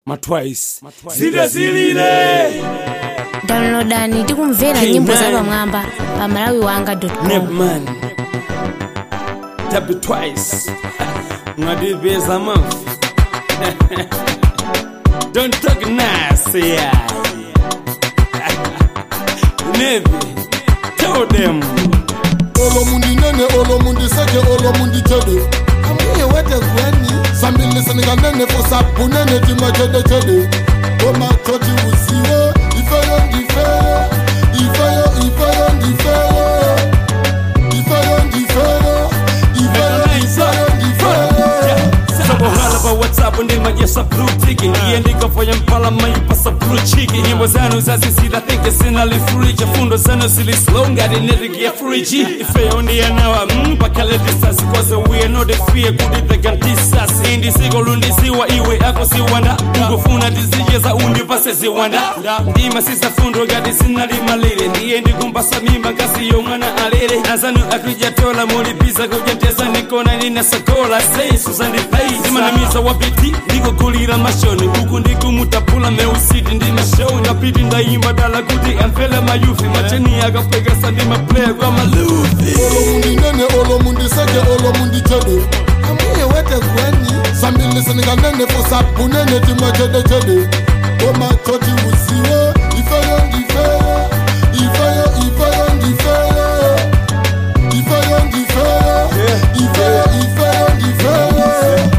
matwice zidazilile downloadani tikumvera King nyimbo Man. za pamwamba pa malawi wanga com nepman tabi twice ngadibeza mafu don't talk nice yeah. nevi tell them olomundi nene olomundi seke olomundi jede amuye wete kweni sambilisinga nene fosapu nene tima jede jede omatoti usiwe ifeyo ndifeyo ifeyo ifeyo ndifeyo ifeyo ndifeyo ifeyo ifeyo ndifeyo sabohala pa whatsapp ndimajesa blue tiki ndiye ndikafanya mpala mayipasa blue chiki nyimbo zanu zazisila thinke sinalifuriji fundo zanu zilislow ngati netikia friji ifeyo ndiyanawa mm, pakale disasi koze wiye nodefie kuti tegantisasi indisiko lundisiwa iwe ako siwanda ndikufuna tizije za undipase ziwanda ndima sisafundo ngati sinalimalire ndiye ndikumbasa mimba ngasi yomwana alere azanu akwijatola mulipisa kujatesa nikona ninasakola sei suzandipei ndimanamiza wapiti ndikukulira mashoni huku ndikumutapula meusiti ndi mashoni ngapiti ndayimba dala kuti amfele mayufi macheni akapwekesa ndi maplaya kwa malufi olomundi nene olomundi seke olomundi jede amuye wete kweni sambilisinga nene fosapu nene tima jede jede omatoti usiwe ifeyo ndifeyo ifeyo ifeyo ndifeyo ifeyo ndifeyo ifeyo ifeyo ndifeyo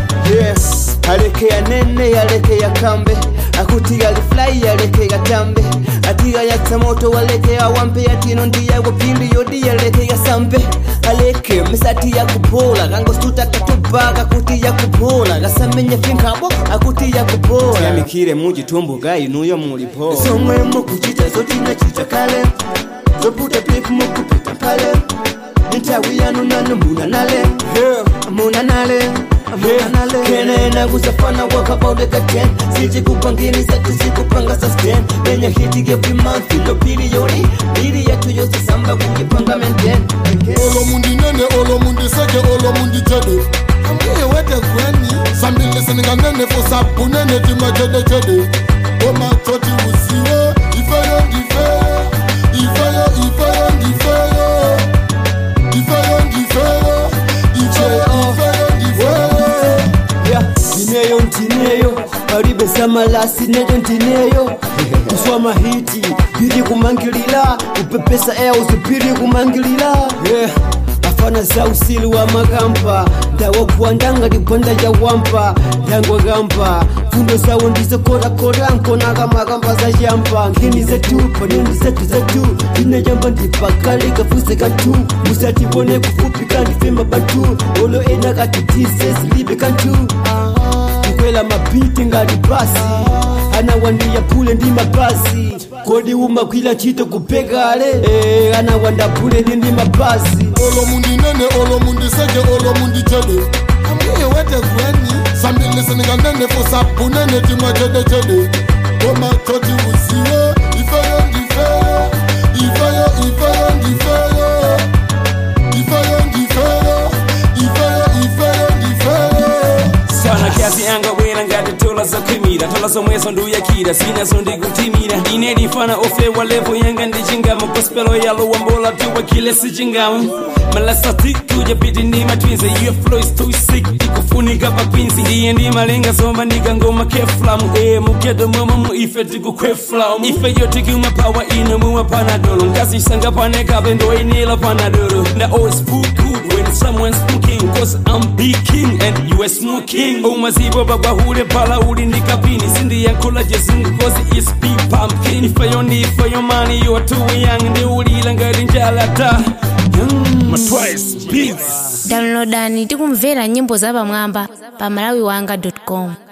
yes alekeya nene yalekeya kambe akuti alifulai yalekeya tambe atiga yatsa moto walekeya wampe yatino ndiyago pindi yodi yalekeya sambe aleke misati yakupola kangostuta katuba kakuti yakupola gasamenya finkabo akuti yakupola yamikire mujitumbuga inuyo mulipo somwemo kuchita zotina chita kale zoputa piku mukupita pale ntawi yanu nanu munanale munanale munanale kenena kusafana wakabaudeka ten sijikupangini zetu sikupanga sustain nenya hiti every month ilo biliyoni bili yetu yose samba kujipanga maintain olomundi nene olomundi seke olomundi jede amuye wete kweni sambilisinga nene fosapu nene tima jede jede omatoti usiwe ifeyo ndifeyo ifeyo ifeyo ndifeyo ifeyo ndifeyo ifeyo ifeyo ndifeyo Yeah, ndineyo ndineyo palibe samalasi neyo ndineyo kuswama hiti biri kumangilila kupepesa ea usipiri kumangilila yeah. afana za usili wa makampa ndawokuwandanga likwanda ya wampa ndangwakampa fundo zawo ndizokorakora nkonaga makamba za jampa ngini zetu panini zetu zetu inejamba ndipakali kafuse kantu musatibone kufupi kandifema bantu olo ena katitise silibe kantu kukwela mapiti ngali basi anawandiya pule ndi mabasi kodi umakwila chito kupekale eh, anawanda pule ndi ndi mabasi olomundi nene olomundi seke olomundi jede amuye wete kweni sambilisinga nene fosapu nene tima jede jede omatoti usiwe ifeyo ndifeyo ifeyo ifeyo ndifeyo ifeyo ndifeyo ifeyo ifeyo ndifeyo sana kazi yanga bwera ngati tola zakwimira tola zomwezo nduyakira zinazo ndikutimira ine ndifana ofewa levo yanga ndichingamo gospelo yalo wambola tuwa kile sichingamo malasati tuja piti ndi matwinzi iyo flow is too sick ikufunika papinzi ndiye ndi malenga zoma ndikangoma keflamu e mugedo momo mu ife tikukweflamu ife yo tikuma pawa ino muwa panadolo nkazisanga panekabe ndoinila panadolo nda always put good when someone's smoking cause I'm big king and you are smoking umazibo babahule pala uli ndikapini sindiyankhula jesingu cause is be pumpkin ifayo ndi ifayo mani you are too young ndi ulila ngati njalata matwice beats downloadani tikumvera nyimbo za pamwamba pa malawi wanga com